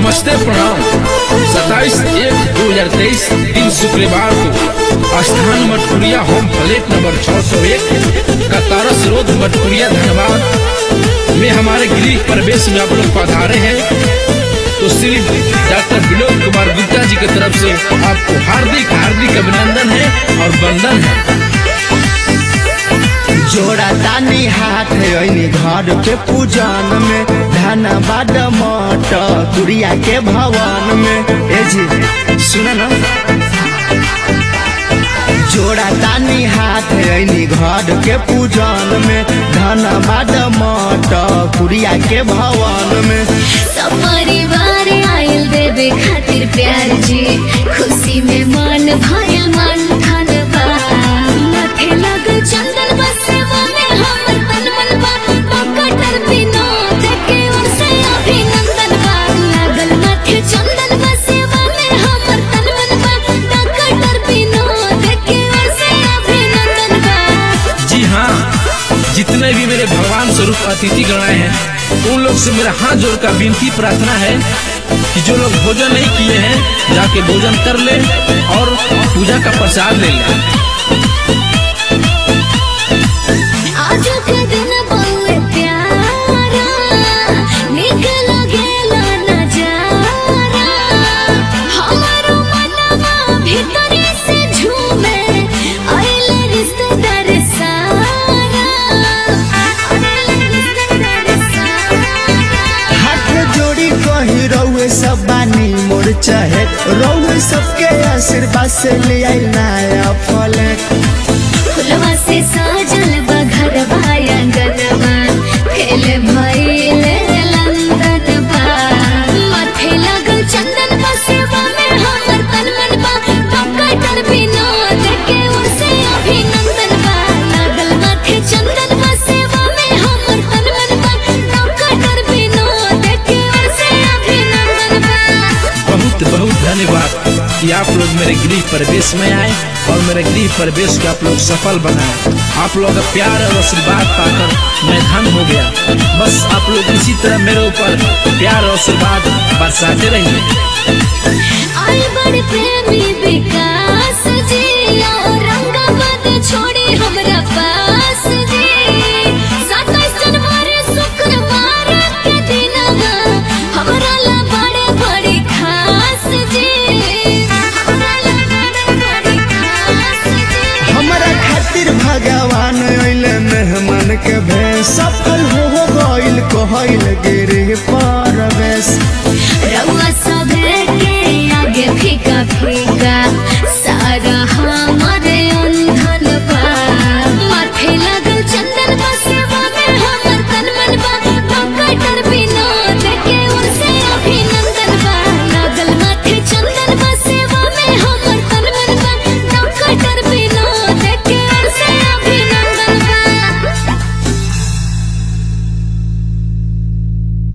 नमस्ते प्रणाम सत्ताईस एक दो हजार तेईस दिन शुक्रवार को स्थान मटकुरिया होम प्लेट नंबर छह सौ एक का तारस रोड मटकुरिया धनबाद में हमारे गृह प्रवेश में आप लोग पधारे हैं तो श्री डॉक्टर विनोद कुमार गुप्ता जी की तरफ से आपको हार्दिक हार्दिक अभिनंदन है और वंदन है जोड़ा तानी हाथ ऐनी घर के पूजन में धनबाद मठ गुड़िया के भवन में ए जी सुना ना जोड़ा तानी हाथ ऐनी घर के पूजन में धनबाद मठ गुड़िया के भवन में सब परिवार आयल देवे खातिर प्यार जी खुशी में मन भयल मन धनबाद माथे लग चंदन बसेवा में हमर तन मन बा पकटर विनोद के ओर से अभिनंदन बा लागल माथे चंदन बसेवा में हमर तन मन बा पकटर विनोद के ओर से अभिनंदन बा जी हाँ जितने भी मेरे भगवान स्वरूप अतिथि गणाए हैं उन लोग से मेरा हाथ जोड़कर विनती प्रार्थना है कि जो लोग भोजन नहीं किए हैं जाके भोजन कर ले और पूजा का प्रसाद ले लें आज के दिन बहुए प्यारा निक लगेला नजारा हमारो मनवा भीतरी से झूमे आइले रिश्तेदार सारा आइले रिश्तेदार सारा हाथ जोड़ी कही रउए सब बानी मोर चाहे रउए सबके आशीर्वाद से ले आई नया फल फुलवा से साजल बघर आंगनवा खेल भइले लंदन बा माथे लगल चंदन बसेवा में हमर तन मन बा पकटर विनोद के ओर से अभिनंदन बा लागल माथे चंदन बसेवा में हमर तन मन बा पकटर विनोद के ओर से अभिनंदन बा बहुत बहुत धन्यवाद कि आप लोग मेरे गृह प्रवेश में आए और मेरे गृह प्रवेश को आप लोग सफल बनाए आप लोग का प्यार और आशीर्वाद पाकर मैं धन हो गया बस आप लोग इसी तरह मेरे ऊपर प्यार और आशीर्वाद बरसाते रहिए आई बड़ प्रेमी विकास जी और रंगाबाद छोड़ी हमरा पास जी सत्ताईस जनवरी शुक्रवार के दिनवा हमरा ला बड़े बड़ी खास जी हमरा ला बड़े बड़ी खास जी हमारा खातिर भगवान अइले मेहमान के भेष सफल हो गइल कहइल गिरे पर